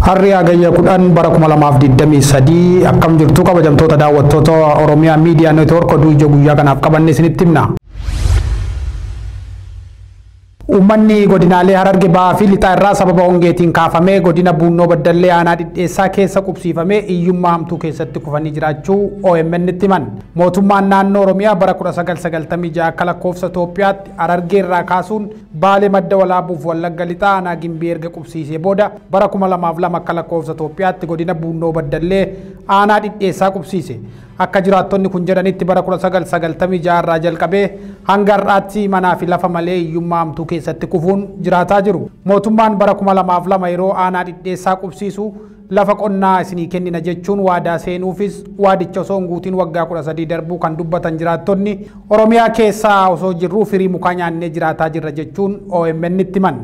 Harri hagayya kudhan bara kuma lamaaf digdamii sadii akkam jirtu kabajamtoota daawwattoota Oromiyaa Miidiyaa Neetwoork oduu ija guyyaa kanaaf qabanne isinitti himna. Uummanni godinaalee Hararge Bahaa fi Lixaa irraa sababa hongeetiin kaafamee godina Buunnoo Baddallee aanaa dhidheessaa keessa qubsiifamee hiyyummaa hamtuu keessatti kufanii jiraachuu OMN itti himan. Mootummaan naannoo Oromiyaa bara 1996 akka lakkoofsa Itoophiyaatti Harargee irraa kaasuun Baalee madda walaabuuf Wallagga Lixaa aanaa Gimbii erga qubsiisee booda bara 2002 akka lakkoofsa Itoophiyaatti godina Buunnoo Baddallee aanaa dhidheessaa qubsiise. Akka jiraattonni kun jedhanitti bara 1996 irraa jalqabee hanga har'aatti manaa fi lafa malee hiyyummaa hamtuu keessatti kufuun jiraataa jiru. Mootummaan bara 2002 yeroo aanaa dhidheessaa qubsiisu lafa qonnaa isinii kennina jechuun waadaa seenuufis waadicha osoo hin guutiin waggaa 13 darbuu kan dubbatan jiraattonni Oromiyaa keessaa osoo jirruu firii mukaa nyaannee jiraataa jirra jechuun OMN itti himan.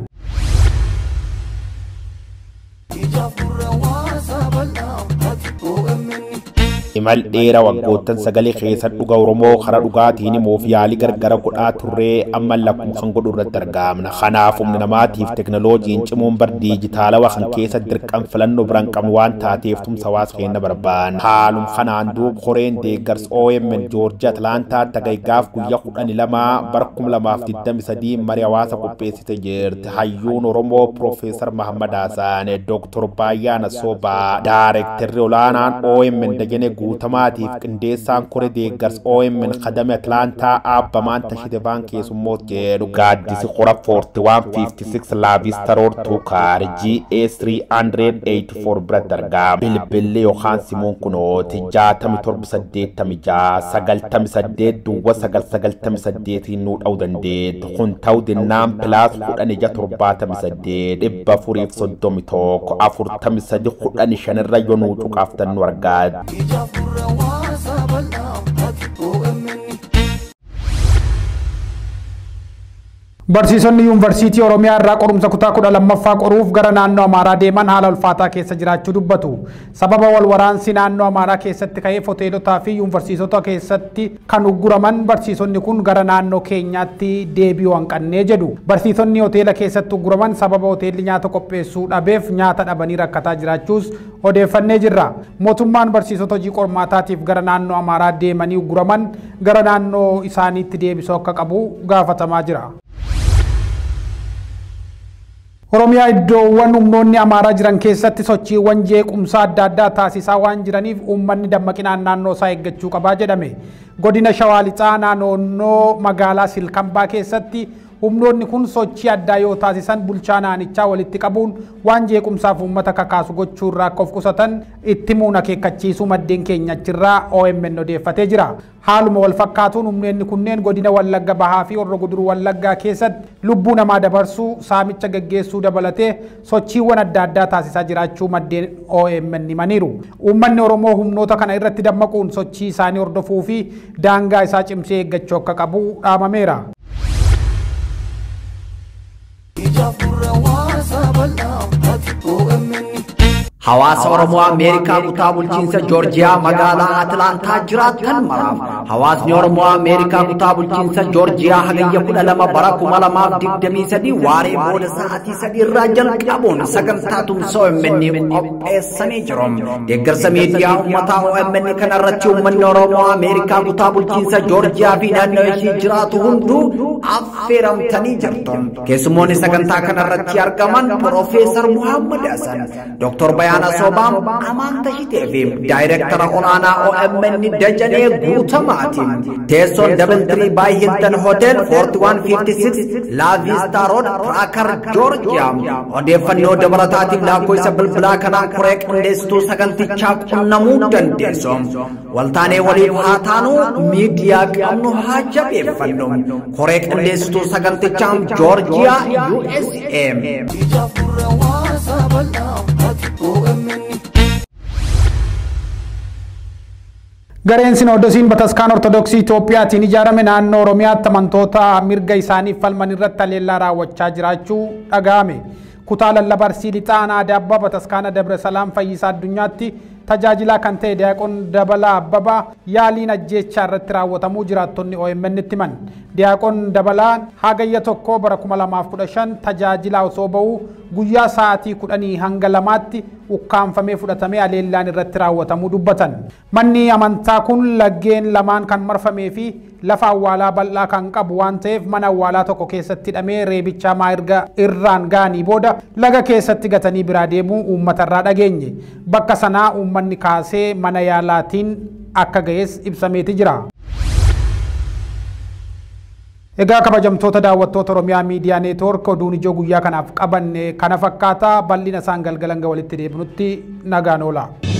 imal dheeraa waggoottan sagalee keessa dhuga oromoo karaa dhugaatiin himuuf yaalii gargara godhaa turree amma lakkoofsan godhu irratti argamna kanaaf humna namaatiif teknooloojiin cimuun bar diijitaalawaa kan keessa dirqam filannoo biraan qabnu waan taateef tumsa hawaasa keenya barbaanna haalum kanaan duub koreen deeggarsa OMN joorjii atlaantaa tagaygaaf guyyaa kudhanii lama bara kuma lamaaf digdami sadii marii hawaasa qopheessite jirti hayyuun oromoo piroofeesar mahammad haasaan dooktor baayyaana soobaa daareektarri olaanaan OMN dajanee guutamaatiif qindeessaan kore deeggarsa OMN kadame Atlaantaa aabbamaan tashitefaan keessummoot jedhu gaaddisi qora 4156 laavistaroor tuukaar GA 384 biratti argama. Bilbilli yookaan simuun kunooti 6786 98 duwwa 998 nuu dha'uu dandeetti. Kun ta'uu dinnaan pilaas 1678 dhibba furiif 31 43 15 irra yoo nuu cuqaaftan nu argaati. Barsiisonni yuunivarsiitii Oromiyaa irraa qorumsa kutaa kudha lammaffaa qoruuf gara naannoo Amaaraa deeman haala ulfaataa keessa jiraachuu dubbatu. Sababa wal waraansi naannoo Amaaraa keessatti ka'eef hoteelotaa fi yuunivarsiitota keessatti kan ugguraman barsiisonni kun gara naannoo keenyaatti deebi'uu hanqannee jedhu. Barsiisonni hoteela keessatti ugguraman sababa hoteelli nyaata qopheessuu dhabeef nyaata dhabanii rakkataa jiraachuus odeeffannee jirra. Mootummaan barsiisota hojii qormaataatiif gara naannoo Amaaraa deemanii ugguraman gara naannoo isaaniitti deebisuu akka qabu gaafatamaa jira. Oromiyaa iddoowwan humnoonni amaaraa jiran keessatti sochiiwwan jeequmsaa adda addaa taasisaa waan jiraniif uummanni dammaqinaan naannoo isaa eeggachuu qabaa jedhame. Godina Shawaa Lixaa naannoo magaalaa Silkambaa keessatti humnoonni kun sochii addaa yoo taasisan bulchaa naannichaa walitti qabuun waan jeequmsaaf uummata kakaasu gochuu irraa akka of qusatan itti muun akeekkachiisuu maddeen keenya achirraa OMN odeeffatee jira. Haaluma wal fakkaatuun humnoonni kunneen godina Wallagga Bahaa fi Horroo Guduruu Wallaggaa keessatti lubbuu namaa dabarsuu saamicha gaggeessuu dabalatee sochiiwwan adda addaa taasisaa jiraachuu maddeen OMN himaniiru. Uummanni Oromoo humnoota kana irratti dammaquun sochii isaanii hordofuu fi daangaa isaa cimsee eeggachuu akka qabu dhaamameera. Hawaasa Oromoo Ameerikaa kutaa bulchiinsa Joorjiyaa magaalaa Atlaantaa jiraattan maraaf hawaasni Oromoo Ameerikaa kutaa bulchiinsa Joorjiyaa hagayya kudha lama bara kuma lamaaf digdamii sadii waaree booda sa'aatii sadii irraa jalqabuun sagantaa tumsa OMN qopheessanii jiru. Deeggarsa miidiyaa uummataa OMN kana irratti uummanni Oromoo Ameerikaa kutaa bulchiinsa Joorjiyaa fi naannoo ishii jiraatu hunduu affeeramtanii jirtu. Keessummoonni sagantaa kana irratti argaman Piroofeesar Muhammad Hassan, Dr. Bayaa Ayyaana Soobaan amaanta hidhee fi daayireektara olaanaa OMN Dajanee Guutamaati. Teessoon Double Tree by Hilton Hotel 4156 La Vista Road Traakar Georgia. Odeeffannoo dabalataatiif lakkoofsa bilbilaa kanaan koree qindeessituu sagantichaa qunnamuu dandeessu. Waltaanee waliif haa taanu miidiyaa qabnu haa jabeeffannu. Koree qindeessituu sagantichaa Georgia USA. Gareen Sinoodosiin Bataskaan Ortodoksii Itoophiyaatiin ijaarame naannoo Oromiyaatti amantoota mirga isaaniif falman irratti haleellaa raawwachaa jiraachuu dhaga'ame. Kutaa lallabarsii lixaanaa Adaabaa Bataskaana Dabre Salaam Fayyisaa Addunyaatti tajaajilaa kan ta'e Diyaaqoon Dabalaa Abbabaa yaaliin ajjeechaa irratti raawwatamuu jiraattonni OMN itti himan. Diyaaqoon Dabalaan hagayya tokko bara 2015 tajaajilaa osoo ba'uu guyyaa sa'aatii kudhanii hanga lamaatti ukkaanfamee fudhatamee aleellaan irratti raawwatamuu dubbatan. Manni amantaa kun laggeen lamaan kan marfamee fi lafa awwaalaa bal'aa kan qabu waan ta'eef mana awwaalaa tokko keessatti hidhamee reebicha erga irraan ga'anii booda laga keessatti gatanii biraa deemuu uummatarraa dhageenye. Bakka sanaa uummanni kaasee mana yaalaatiin akka ga'es ibsameeti jira. Egaa kabajamtoota daawwattoota Oromiyaa Miidiyaa Neetwoork oduun ijoo guyyaa kanaaf qabanne kana fakkaata bal'ina isaan galgalan walitti deebinutti nagaan oola.